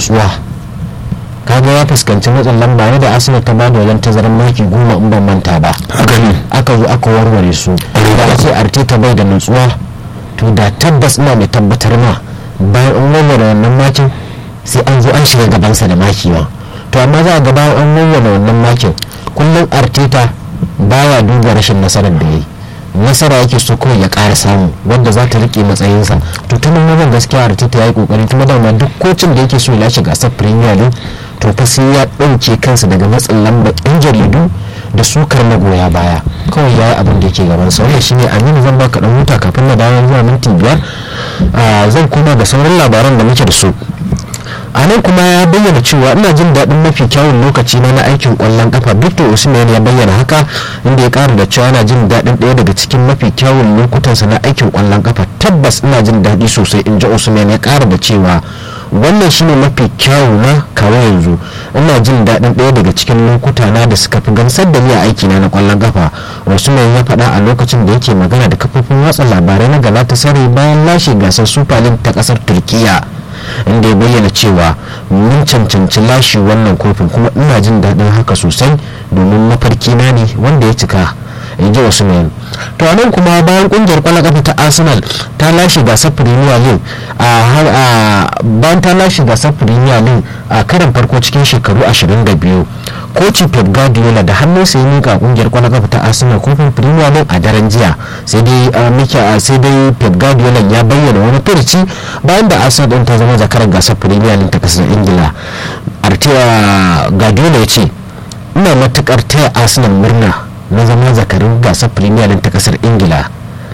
nutsuwa kaga ya fuskanci matsin lamba ne da arsenal ta bada wajen tazarar maki goma in ban manta ba haka ne aka zo aka warware su da a ce arteta bai da nutsuwa to da tabbas ina mai tabbatar ma bayan an warware wannan makin sai an zo an shiga gabansa da maki ma to amma za a ga bayan an warware wannan makin kullum arteta baya duba rashin nasarar da ya yi nasara yake so kawai ya ƙara samu wanda za ta rike matsayinsa to ta nan wajen gaskiya arteta ya yi kokari kuma dama duk kocin da yake so ya lashe gasar premier league to fa sai ya ɗauke kansa daga matsin lambar yan jaridu da sukar magoya baya kawai ya yi abin da yake gaban sa wannan shine aminu zan baka dan huta kafin na dawo zuwa minti biyar zan koma da sauran labaran da muke da su a nan kuma ya bayyana cewa ina jin daɗin mafi kyawun lokaci na na aikin ƙwallon kafa victor osimhen ya bayyana haka inda ya ƙara da cewa yana jin daɗin ɗaya daga cikin mafi kyawun lokutansa na aikin ƙwallon kafa tabbas ina jin daɗi sosai in ji osimhen ya ƙara da cewa wannan shine mafi kyawu na kawo yanzu ina jin daɗin ɗaya daga cikin lokuta na da suka fi gamsar da ni a aikina na ƙwallon kafa osimhen ya faɗa a lokacin da yake magana da kafofin watsa labarai na galatasaray bayan lashe gasar super league ta ƙasar turkiya inda ya bayyana cewa mun cancanci lashe wannan kofin kuma ina jin daɗin haka sosai domin mafarki na ne wanda ya cika in ji usman to a nan kuma bayan kungiyar kwallon kafa ta arsenal ta lashe gasar premier league a har a bayan ta lashe gasar premier league a karan farko cikin shekaru 22 koci pep guardiola da hannun sai mika kungiyar kwallon kafa ta arsenal kofin premier league a daren jiya sai dai mika sai dai pep guardiola ya bayyana wani furici bayan da arsenal din ta zama zakarar gasar premier league ta kasar ingila arteta guardiola ya ce ina matukar taya arsenal murna na zama zakarin gasar premier league ta kasar ingila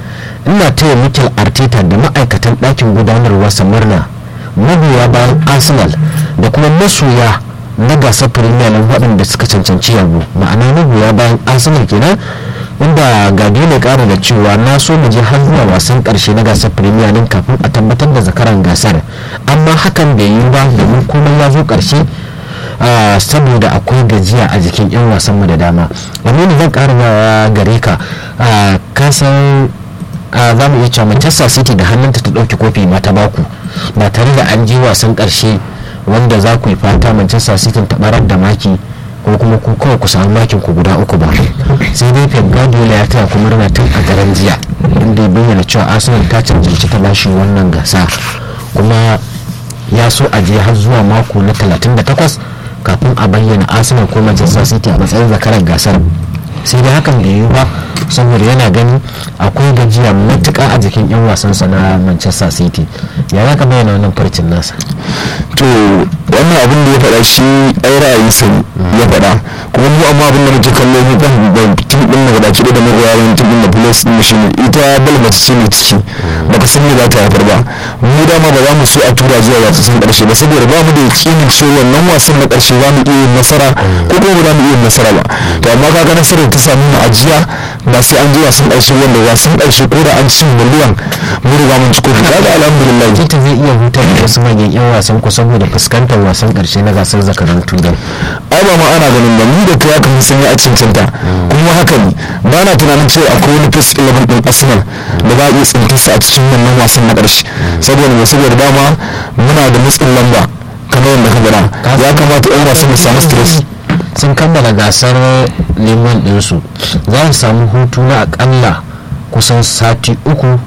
ina taya mikel arteta da ma'aikatan ɗakin gudanarwa murna magoya bayan arsenal da kuma masoya na gasar premier league waɗanda suka cancanci yabo ma'ana magoya bayan arsenal kenan inda guardiola ƙara da cewa na so mu je har zuwa wasan ƙarshe na gasar premier league kafin a tabbatar da zakaran gasar amma hakan bai yi ba domin komai ya zo ƙarshe Uh, saboda akwai gajiya a jikin 'yan wasanmu da dama aminu zan kara gare ka uh, kasan uh, za mu iya cewa manchester city da hannunta ta ɗauki kofi ma ta baku ba tare da an je wasan ƙarshe wanda za ku yi fata manchester city ta barar da maki ko kuma ku kawai ku samu makin ku guda uku ba sai dai pep guardiola ya taya ku murna tun a daren jiya inda ya bayyana cewa arsenal ta cancanci ta lashe wannan gasa kuma ya so a je har zuwa mako na 38 kafin a bayyana arsenal ko manchester city a matsayin zakarar gasar sai dai hakan da yiwu ba saboda yana gani akwai gajiya matuka a jikin 'yan wasansa na manchester city ya za ka bayyana wannan farcin nasa to wannan abin da ya faɗa shi ai ra'ayi sai ya faɗa kuma mu amma abin da muke kallo mu kan da tim din na gaba da magoya wani tim din da plus din shi ne ita balmace ce mai ciki baka san me za ta haifar ba mu dama ba za mu so a tura zuwa wasan karshe ba saboda ba mu da yakinin cewa wannan wasan na karshe za mu iya yin nasara ko kuma ba za mu iya yin nasara ba to amma kaga nasarar ta samu mu ajiya ba sai an je wasan karshe wanda wasan karshe ko da an ci miliyan mu riga mun ci kofi kaga alhamdulillah tita zai iya hutar da wasu manyan 'yan wasan ku saboda fuskantar wasan karshe na gasar zakaran turai ai ba ma ana ganin ba ni da kai aka san ya a cancanta kuma haka ne ba na tunanin cewa akwai wani first 11 din arsenal da za a iya tsintarsa a cikin wannan wasan na ƙarshe saboda mai saboda dama muna da matsin lamba kamar yadda ka gada ya kamata 'yan wasan su samu stress sun kammala gasar neman ɗinsu za su samu hutu na akalla kusan sati uku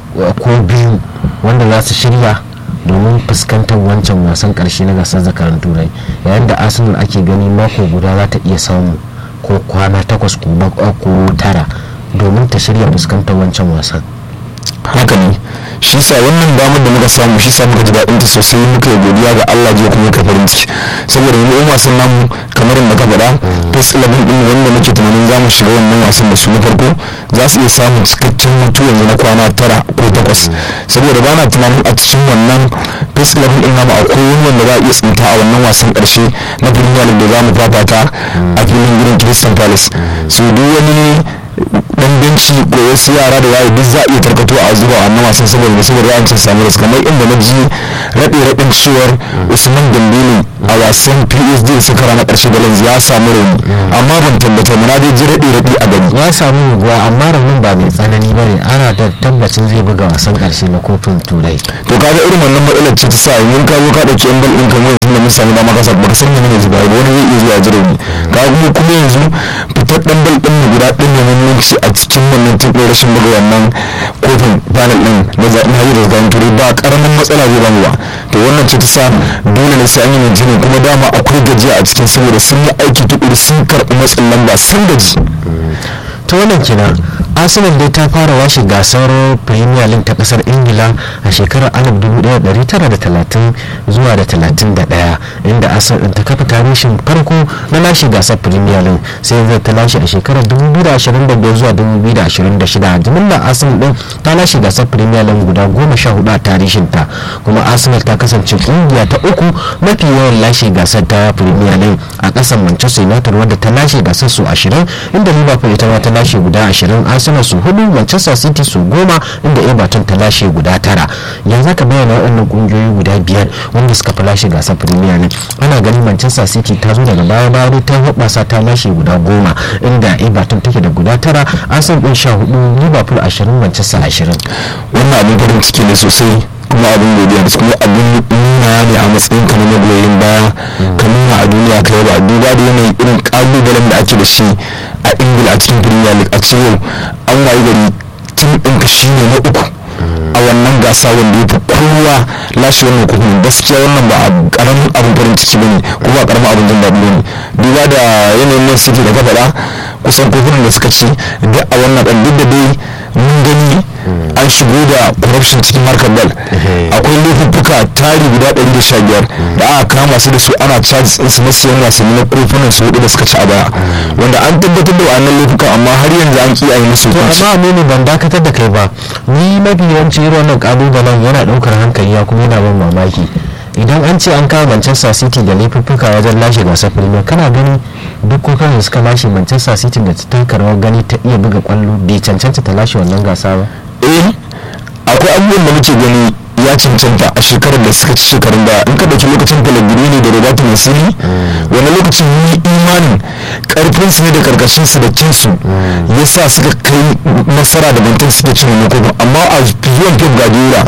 ko biyu wanda za su shirya domin fuskantar wancan wasan karshe na gasar zakaran turai yayin da arsenal ake gani mako guda za ta iya samu ko kwana takwas ko tara domin ta shirya fuskantar wancan wasan haka ne shi sa wannan damar da muka samu shi sa muka ji daɗin ta sosai muka yi godiya ga Allah jiya kuma ka farin ciki saboda mu yan wasan namu kamar yadda ka faɗa first eleven din wanda muke tunanin za mu shiga wannan wasan da su na farko za su iya samun cikakken mutu yanzu na kwana tara ko takwas saboda ba na tunanin a cikin wannan first eleven din namu akwai wani wanda za a iya tsinta a wannan wasan ƙarshe na premier league da za mu fafata a filin gidan Crystal Palace so duk wani dan benci ko wasu yara da yayi duk za a iya tarkato a zuba a wannan wasan saboda ne saboda yawancin samu rasu kamar inda na ji raɗe raɗin cewar usman dambele a wasan psd suka rana ƙarshe da lanzu ya samu rauni amma ban tabbata muna dai ji raɗe raɗe a gani ya samu guguwa amma raunin ba mai tsanani ba ne ana da tabbacin zai buga wasan ƙarshe na kofin turai to kaga irin wannan matsalar ce ta sa yanzu ka zo ka ɗauki yan bal ɗin kamar yanzu da su samu dama kasa baka san menene zuba ba wani zai iya zuwa jira ne ka kuma kuma yanzu fitar dan bal din guda ɗin ne wani lokaci a cikin wannan tun ɗin rashin buga wannan kofin panel din na zaɓen hanyar da zaɓen turai ba ƙaramin matsala zai bamu ba to wannan ce ta sa dole ne sai an yi mai kuma dama akwai gajiya a cikin saboda sun yi aiki tukuri sun karɓi matsin lamba sun gaji ta wannan kenan arsenal dai ta fara washe gasar premier league ta kasar ingila a shekarar 1930 zuwa da 31 inda arsenal din ta kafa tarihin farko na lashe gasar premier league sai zai ta lashe a shekarar 2025 zuwa 2026 jimillar arsenal din ta lashe gasar premier league guda 14 a tarihin ta kuma arsenal ta kasance kungiya ta uku mafi yawan lashe gasar ta premier league a kasar manchester united wadda ta lashe gasar su 20 inda liverpool ita ma ta lashe guda 20 arsenal su hudu manchester city su goma inda everton ta lashe guda tara yanzu ka bayyana waɗannan ƙungiyoyi guda biyar wanda suka fi lashe gasar premier league ana ganin manchester city ta zo daga baya baya ta hoɓasa ta lashe guda goma inda everton take da guda tara arsenal ɗin sha hudu liverpool ashirin manchester ashirin wannan abin farin ciki ne sosai kuma abin godiya da kuma abin nuna ne a matsayin ka na magoyin baya ka nuna a duniya ka yaba duba da yanayin irin kalubalen da ake da shi a ingila a cikin premier league a ce yau an wayi gari tun ɗinka shi ne na uku a wannan gasa wanda ya fi kowa lashe wannan kofin gaskiya wannan ba karamin abin farin ciki bane ko ba karamin abin jin daɗi bane duba da yanayin nan city da ka faɗa kusan kofunan da suka ci duk a wannan ɗan duk da dai mun gani an shigo da corruption cikin harkar bal akwai laifuffuka tari guda 115 da aka kama su da su ana charges din su na siyan wasanni na kofunan su hudu da suka ci a baya wanda an tabbatar da wannan laifukan amma har yanzu an kiyaye musu to hukunci amma ne ban dakatar da kai ba ni mafi yawanci irin wannan kalubalen yana daukar hankali ya kuma yana ban mamaki idan an ce an kawo manchester city da laifuffuka wajen lashe gasar premier kana gani duk kokarin da suka lashe manchester city da ta taka rawar gani ta iya buga kwallo bai cancanta ta lashe wannan gasa ba eh akwai abubuwan da muke gani ya cancanta a shekarar da suka ci shekarun baya in ka dauki lokacin pellegrini da roberto mancini wani lokacin yi imanin karfin su ne da karkashin su da kinsu ya sa suka kai nasara da bantan suke cin wani kofin amma a zuwan pep guardiola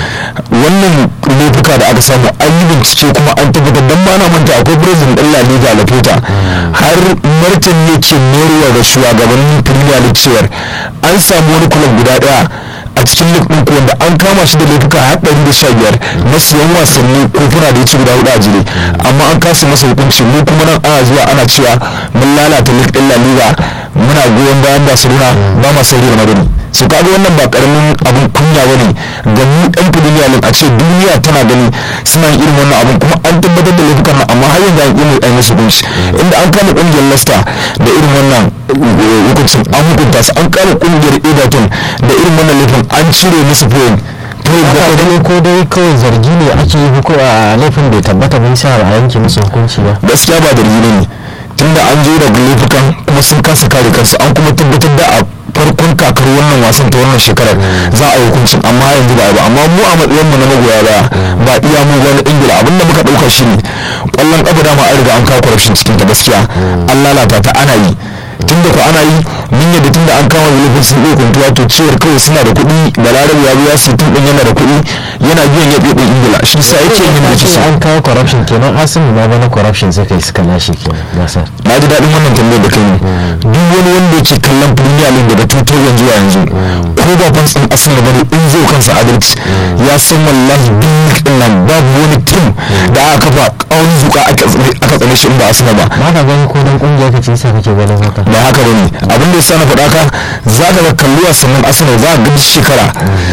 wannan laifuka da aka samu an yi bincike kuma an tabbatar dan ba na manta akwai president ɗan La Liga Lafeta har martani yake mayarwa ga shugabannin Premier League cewar an samu wani kulab guda daya a cikin league ɗin ko wanda an kama shi da laifuka har ɗari da sha biyar na siyan wasanni kofuna da ya ci guda hudu a jere amma an kasa masa hukunci mu kuma nan ana zuwa ana cewa mun lalata league ɗin La Liga muna goyon bayan Barcelona ba ma sauri da madani su kaga wannan ba karamin abun kunya bane ga mu ɗan Premier League a ce duniya tana gani suna yin irin wannan abun kuma an tabbatar da laifukan nan amma har yanzu an ƙi mai musu hukunci inda an kama ƙungiyar Leicester da irin wannan eh, hukuncin an hukunta su an kama ƙungiyar Everton da irin wannan laifin an cire musu point point Haka bakwai gani ko dai kawai zargi ne ake yi ko a laifin bai tabbata bai sa a yanke musu hukunci ba gaskiya ba da ne tunda an zo daga laifukan kuma sun kasa kare kansu an kuma tabbatar da a farkon kakar wannan wasan ta wannan shekarar za a yi hukuncin amma yanzu ba a yi ba amma mu a matsayin mu na magoya baya ba iya mu ba na ingila abin da muka dauka shi ne kwallon kafa dama an riga an kawo corruption cikin ta gaskiya an lalata ta ana yi tunda ko ana yi mun yadda tunda an kama laifin sun iya kuntuwa to cewar kawai suna da kuɗi balarabe ya biya su tun ɗin yana da kuɗi yana biyan ya ɗin ingila shi sa yake yin da ce kisa an kawo corruption kenan arsenal ma bana corruption suka yi suka lashe kenan gasar na ji daɗin wannan tambayar da kai ne duk wani wanda yake kallon premier league daga 2000 zuwa yanzu ko ba fantsin arsenal bane in zai kansa adalci ya san wallahi duk league din nan babu wani team da aka kafa kawon zuka aka tsane- aka tsane shi in ba arsenal ba ba ka gani ko dan kungiya ka ce sa kake ganin haka ba haka bane abin da yasa na faɗa ka za ka ga kalli wasannin arsenal za ka ga duk shekara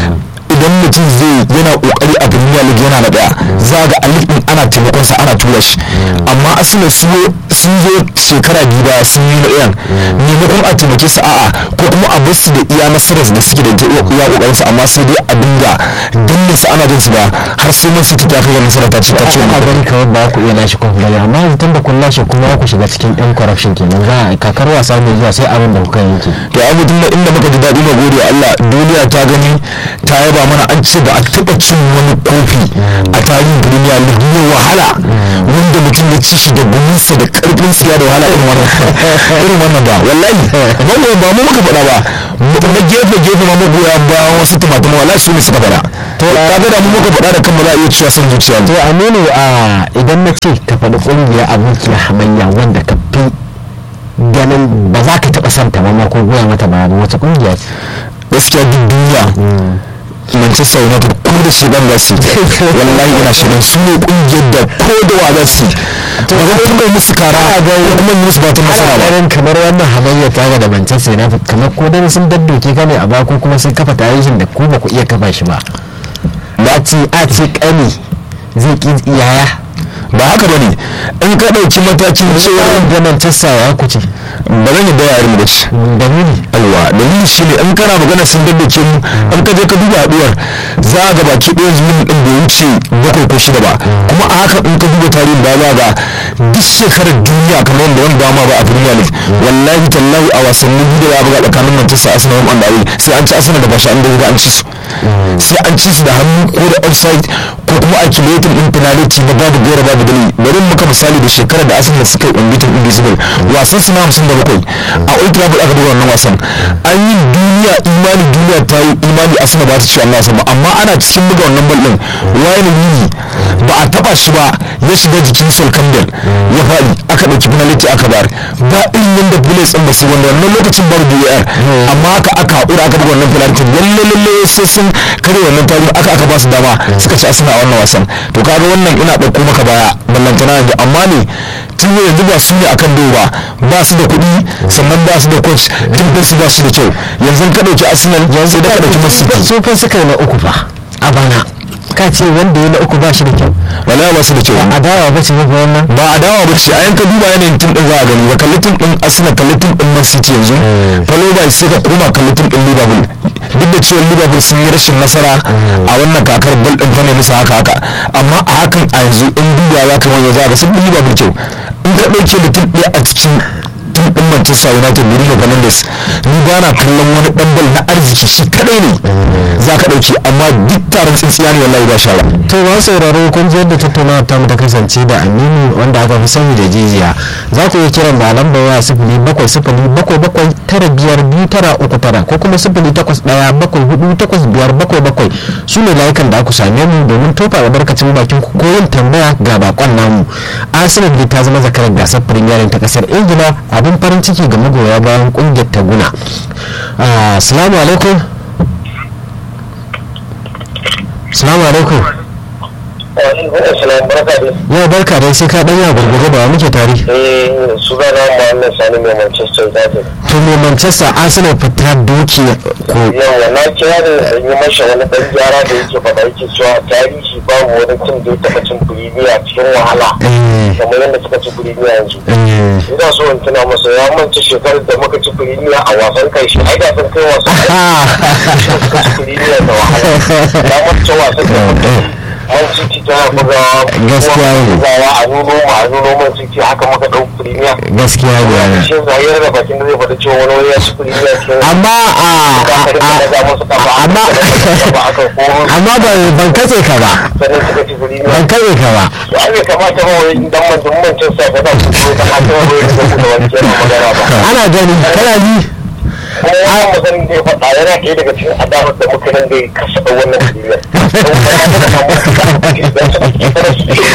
idan mutum zai yana kokari a premier league yana da daya za ga a league din ana taimakon sa ana tura shi amma arsenal sun zo sun zo shekara biyu baya sun yi na ɗayan maimakon a taimake su a'a ko kuma a bar su da iya nasarar da suke da iya kokarin su amma sai dai a dinga danne su ana jin su ba har sai man city ta kai ga nasara ta ce ta ce a gani kawai ba ku iya lashe kofin bane amma yanzu tun da kun lashe kuma ku shiga cikin yan corruption kenan za a kakar wasa mai zuwa sai abin da kuka yanke to ai mutum da inda muka ji daɗi na gode wa Allah duniya ta gani ta yaba mana an ce ba a taɓa cin wani kofi a tarihin duniya league ne wahala wanda mutum ya ci shi da guminsa da karfin siya da wahala irin wannan irin wannan ba wallahi ba mu ba mu muka faɗa ba na gefe gefe ma magoya ba wasu tumatuma wallahi su ne suka faɗa to kaga da mu muka faɗa da kanmu za a iya cewa son zuciya to ne aminu a idan na ce ka faɗi ƙungiyar abokiya hamayya wanda ka fi ganin ba za ka taɓa son ta ba ma ko goya mata ba wace ƙungiya ce gaskiya duk duniya Manchester United ko da shi ban za su yi wallahi ina shirin su ne kungiyar da ko da wa za su yi ba za ku mai musu kara ga kuma yi musu batun nasara ana ba ganin kamar wannan hamayya ta ga da manchester united kamar ko dai sun daddoke ka ne a ba ko kuma sun kafa tarihin da ku ba ku iya kafa shi ba ba ce a ce kani zai ki yaya ba haka ba ne in ka ɗauki matakin cewa da manchester ya kuce ba zan yi da yarin da shi dalili aiwa dalili shi ne in kana magana sun daddace mu in ka je ka duba haɗuwar za a ga baki ɗaya zuwa ɗin bai wuce bakwai ko shida ba kuma a haka in ka duba tarihin ba za ga duk shekarar duniya kamar yadda wani dama ba a premier league wallahi tallahi a wasannin biyu da ya buga tsakanin manchester arsenal wanda ayi sai an ci arsenal da ba shi an da an ci su sai an ci su da hannu ko da offside ko kuma a kilotin din penalty na babu gaira babu dalili bari muka misali da shekarar da arsenal suka yi unbeaten invisible wasan su na hamsin da bakwai a old trafford aka buga wannan wasan an yi duniya imani duniya ta yi imani arsenal ba ta ci wannan wasan ba amma ana cikin buga wannan ball din wayan yini ba a taba shi ba ya shiga jikin sol campbell ya faɗi aka ɗauki penalty aka bar ba irin yadda bullets ɗin ba su wanda wannan lokacin bar VAR amma haka aka haƙura aka buga wannan penalty lalle lalle sai sun kare wannan tarihi aka aka ba su dama suka ci asina a wannan wasan to kaga wannan ina ɗauko maka baya ballantana yanzu amma ne tun yanzu ba su ne akan dogo ba ba su da kuɗi sannan ba su da coach tun su ba su da kyau yanzu ka ɗauki arsenal sai da ka ɗauki man city su fa suka yi na uku fa a bana ka ce wanda ya na uku ba shi da kyau wallahi ba su da kyau adawa ba ce mafi wannan ba a dawa ba ce a yanka duba yanayin tim din za a gani ba kalli tim din arsenal kalli tim din man city yanzu falo ba sai ka koma kalli tim din liverpool duk da cewa liverpool sun yi rashin nasara a wannan kakar bal din ta ne musu haka haka amma a hakan a yanzu in duba za ka wani za ka sun bi liverpool kyau in ka ɗauke da tim ɗaya a cikin tim din manchester united bruno fernandes ni ba na kallon wani ɗan bal na arziki shi kadai ne za ka ɗauki amma duk taron tsintsiya ne wallahi ba shara to ba sauraro kun ji yadda tattaunawa ta mu ta kasance da aminu wanda aka fi sani da jijiya za ku iya kiran da lambar waya sifili bakwai sifili bakwai bakwai tara biyar biyu tara uku tara ko kuma sifili takwas ɗaya bakwai hudu takwas biyar bakwai bakwai su ne layukan da aku same mu domin tofa albarkacin bakin ku ko yin tambaya ga bakon namu arsenal dai ta zama zakarar gasar premier ta kasar ingila abin farin ciki ga magoya bayan kungiyar taguna assalamu alaikum assalamu alaikum yau barka dai sai ka ɗanya gurgurde ba muke tare sunana Muhammad Sani mai Manchester United. to mai manchester arsenal fita doki ko Yawa na kira da yi masa wani ɗan gyara da yake faɗa yake cewa tarihi babu wani tim da ya taɓa cin Premier cikin wahala. Eh, Kamar yadda suka ci Premier yanzu. eh. Ina so in tuna masa ya manta shekarar da muka ci Premier a wasan kai shi. Ai da sun kai wasan kai suka ci Premier da wahala. Ya manta wasan da muka yi. Man City tana bugawa. Gaskiya ne. Bugawa a nuno mu a nuno Man City haka muka ɗau Premier. gaskiya ne shi zahir da bakin da zai faɗi cewa wani wani ya ci kuɗi ya ce amma a amma amma ban ban katse ka ba sannan suka ci kuɗi ban katse ka ba to an bai kamata ba wai idan mantan mantan sa ka za su zo da mata wani wani da kuma wani kenan magana ba ana gani kana ji kuma wannan maganin da ya faɗa yana ɗaya daga cikin adawar da muka nan da ya kasa da wannan kuɗi don kuma ya da samu kuɗi don su ake kada su ce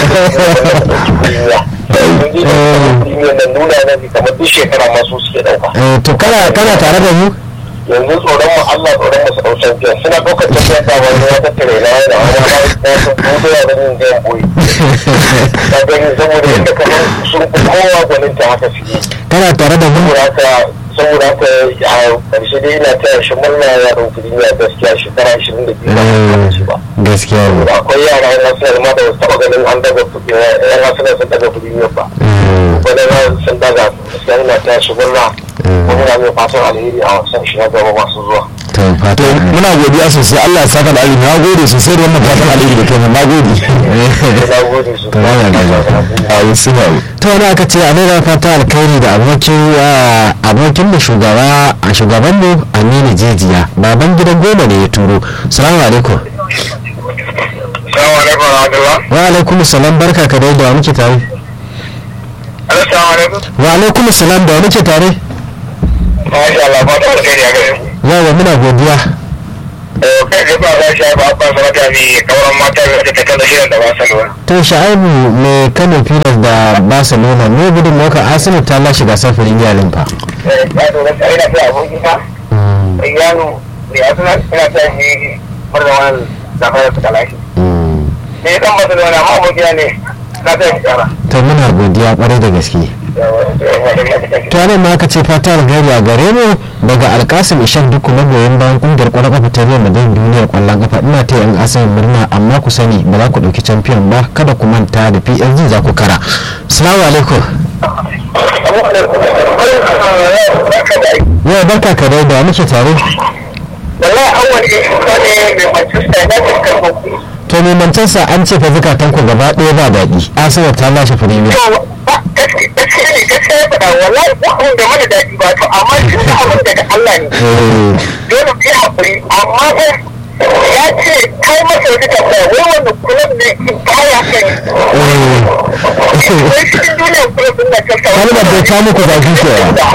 kuɗi nan nuna na kamar duk shekara masu suke ɗauka Eh, to kana kana tare da mu yanzu tsoron mu Allah tsoron mu sau champion suna ɗaukar champion da wani wata tare na da wani ma sun kudo ya ganin zai boye ta gani saboda yadda kamar sun fi kowa gwanin ta haka suke kana tare da mu saboda haka saboda haka a ƙarshe dai ina taya shi murna ya ɗauki duniya gaskiya shekara ashirin da biyu ba a ci ba gaskiya ne akwai yara yan nasarar ma da wasu taɓa ganin an daga kuɗi yan nasarar sun daga kuɗi ne ba wani na sun daga gaskiya ina taya shi murna kuma ina mai fatan alheri a wasan shi na gaba masu zuwa to fata to muna godiya sosai Allah ya saka da alheri na gode sosai da wannan fatan alheri da kai na gode na gode su To, yana da a wasu ba to wani aka ce a nuna fata alkhairi da abokin ah, abokin da shugaba a shugaban mu aminu jejiya baban gidan goma ne ya turo salamu alaikum Salamu alaikum wa rahmatullah. wa alaikum salam barka ka dai da wa muke tare Assalamu alaikum. wa alaikum salam da wa muke tare Masha Allah, fata alheri a gare ku. yawa muna godiya kai da ba za shi ba ba zama ta ne kauran mata da ta kalla shirin da Barcelona. to sha'abu mai kano pilas da barcelona ne gudun maka arsenal ta lashe gasar firimiyya din fa Eh, ya zo gaskiya ina ta abokin ka. Yano da ya suna ina ta shi murna wannan zafara suka lashe. Ne dan Barcelona amma abokiya ne na ta yi tsara. to muna godiya kwarai da gaske to nan ma aka ce fata alheri a gare mu daga alkasim ishak duk magoyan bayan kungiyar kwallon kafa ta real madrid duniyar kwallon kafa ina ta yan asalin murna amma ku sani ba za ku dauki champion ba kada ku manta da psg za ku kara assalamu alaikum yau barka ka dai da muke tare Wallahi awwal ne ne mai Manchester United kan hukumi. to mai mancansa an ce fa zukatan ku gaba ɗaya ba daɗi arsenal ta lashe premier to ba gaskiya ne gaskiya ya faɗa wallahi ba abin da mana daɗi ba to amma shi ne abin daga Allah ne Eh, dole mu yi haƙuri amma ba ya ce kai masa wata tambaya wai wanda kullum ne in baya kai eh. wai cikin duniyar kullum din na kasa kalmar da ta muku zafi ke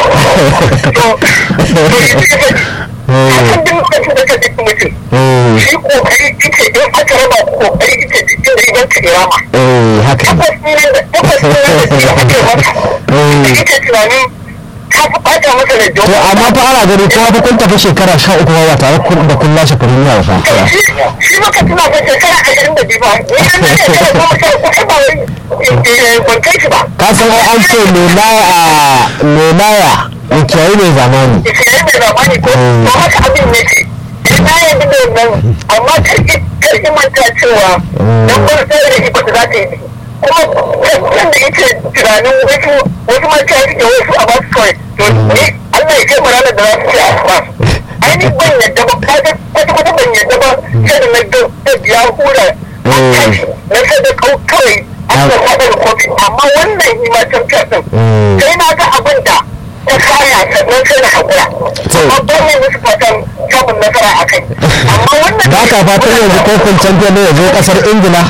to to shi ne ya faɗi a kan duk lokacin da ka duk mutum shi kokari ita in aka raba kokari ita jikin rigar ka irama haka ne tabbas ne da tabbas ne da shi ake maka Eh. ita tunanin ka fi ɓata masa da to amma fa ana gani ko fa kun tafi shekara sha uku ba tare kun da kun lashe premier ba fa shi maka tuna fa shekara ashirin da biyu ba ni an da shekara goma sha uku ai ba wai eh, ban kai shi ba ka san ai an ce menaya menaya in kiyaye ne zamani ishirin da zamani ko to haka abin ne ce ina yanzu da wannan amma karki karki manta cewa dan ban sai da shi ba za ta yi kuma kan da yake tunanin wasu wasu mata suke wasu a basu kawai to ni Allah ya kai mu ranar da za su ce a ba ai ni ban yadda ba kwata kwata ban yadda ba sai da na ga da ya hura na sai da kau kawai Allah ya da kofi amma wannan ni ma champion din sai na ga abin da ta kaya sannan sai na hakura amma ban ne musu fatan samun nasara a kai amma wannan ba ka fatan yanzu kofin champion ne ya zo kasar ingila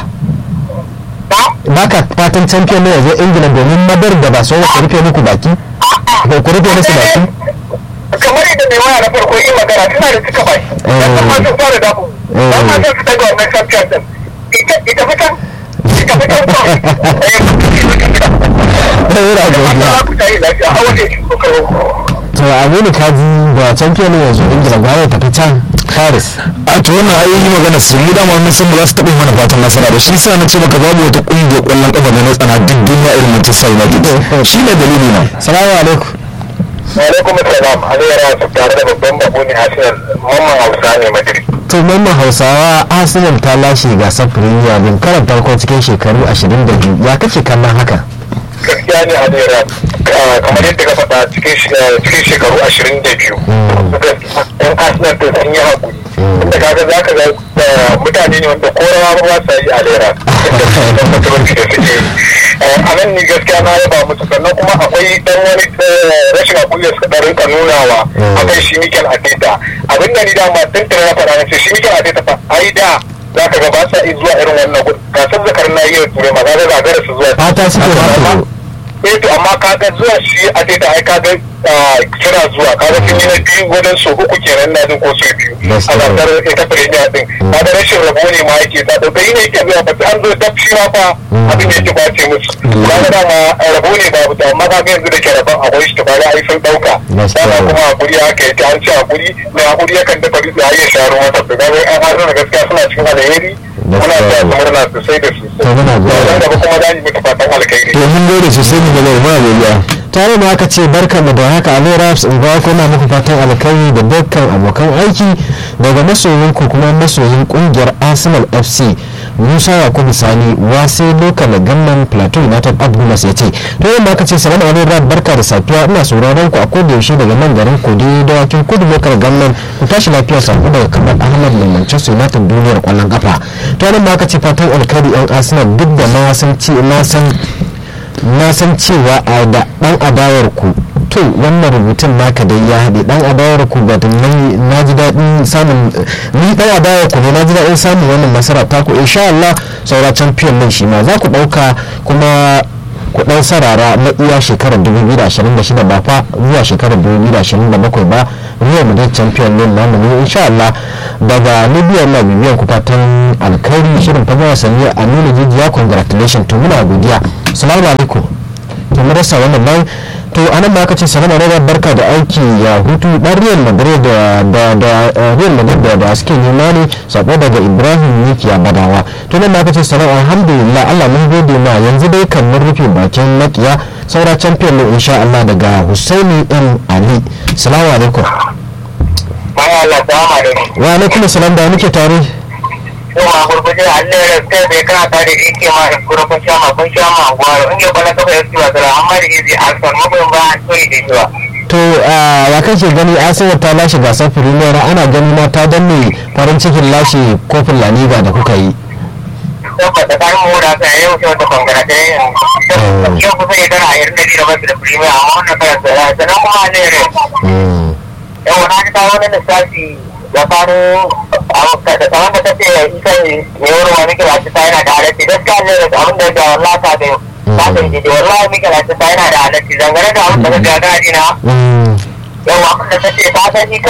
ba ba ka fatan champion ne ya zo ingila domin madar da ba so ku rufe muku baki ko ku rufe musu baki kamar yadda mai waya na farko yi magana suna da cika baki dan ma sun fara damu ba ma sun fita ga wannan champion din ita ita fitan ita fitan ko Ina godiya. ku tayi lafiya a wajen shi kokaro to aminu kaji ba champion ne ya zo ingila ba ya tafi can paris a to wannan ai yi magana su mu dama mun san ba za su taɓa yi mana fatan nasara da shi sa na ce maka babu wata ƙungiyar ƙwallon ƙafa da na tsana duk duniya irin Manchester United shi ne dalili na salamu alaikum alaikum assalam aliyar su tare da babban bako ne hasinan mamman hausa ne madrid to mamman hausawa arsenal ta lashe gasar premier din karan farko cikin shekaru 22 ya kake kallon haka gaskiya ne aliyar kamar yadda ka faɗa cikin cikin shekaru ashirin da biyu yan arsenal to sun yi haƙuri inda kaga za ka ga mutane ne wanda ko rawa ba sa yi alera inda su da mutumanci da suke a nan ni gaskiya na yaba musu sannan kuma akwai dan wani rashin haƙuri da suka ɗan rinka nunawa akan shi mikel ateta abinda ni dama tun tare na faɗa na ce shi mikel ateta fa ai da za ka ga ba sa iya zuwa irin wannan gudu gasar zakar na iya ture ma za ka ga su zuwa fata suke ba eh to amma kaga zuwa shi a ta ai kaga kira zuwa kaga sun yi na biyu wajen so uku kenan na jin ko so biyu a gasar ita premier din kaga rashin rabo ne ma yake ta dauka yi ne yake zuwa ba an zo dab shi ma fa abin da yake kwace musu kaga dama rabo ne babu to amma kaga yanzu da ke rabon akwai shi to kaga ai sun dauka dama kuma hakuri haka yake an ce hakuri mai hakuri yakan dafa dutse har ya sha ruwa ta kaga an har da gaskiya suna cikin alheri muna da murna sosai da sosai to muna godiya da kuma za mu mutu fatan alkhairi to mun gode sosai mu gaba muna godiya tare da aka ce barka mu da haka alo raps in ba kuna muku fatan alkhairi da dukkan abokan aiki daga masoyin ku kuma masoyin kungiyar arsenal fc musa yakubu sani wasai lokal gamman plateau united abdullas ya ce to yamma aka ce salamu alaikum rap barka da safiya ina sauraron ku a koda yaushe daga nan garin kudi dawakin kudu lokal gamman ku tashi lafiya sako daga kamar ahmad mai manchester united duniyar kwallon kafa to nan ma aka ce fatan alkhairi yan arsenal duk da na san ce na san na san cewa a da dan adawar ku to wannan rubutun naka dai ya haɗe dan adawar ku ba na ji daɗin samun ni dan adawar ku ne na ji daɗin samun wannan nasara ta ku insha Allah saura champion din shi ma za ku ɗauka kuma ku ɗan sarara na iya shekarar 2026 ba fa zuwa shekarar 2027 ba real madrid champion ne namu ne insha Allah daga libya na bibiyan ku fatan alkhairi shirin fage wasanni a nuna jijiya congratulation to muna godiya salamu alaikum to mu rasa wannan nan to anan ma aka ce salama alaikum barka da aiki ya hutu dan real madrid da da da real madrid da da suke nema ne sabo daga ibrahim nikiya badawa to nan ma aka ce salama alhamdulillah Allah mun gode ma yanzu dai kan mun rufe bakin makiya saura champion ne insha Allah daga Husaini M Ali salamu alaikum Bayan Allah salamu alaikum. wa alaikum salam da muke tare Yawa gurguje Allah ya kai bai kana ta da yake ma da kura kun sha ma kun sha ma gwaro in ya bala kafa ya tsiwa da amma da izi alfar mabayin ba an toyi da shi ba. to ya kake gani Arsenal ta lashe gasar Premier ana gani ma ta danne farin cikin lashe kofin La Liga da kuka yi Tabbata ta yi mu da ta yau sai wata bangare ta yi yau kusa ya dara a irin da da basu da premier amma wannan karan da sannan kuma ne ne. Yawa na ta wani lissafi da faru da tsawon da ta ce ita ne mai wurin wani kira ta yana da halatta gaskiya ne da abin da ya wallata da ta ta yi da wallahi mika ta yana da halatta dangane da abin da ka gagari na yawa da ta ce ta sani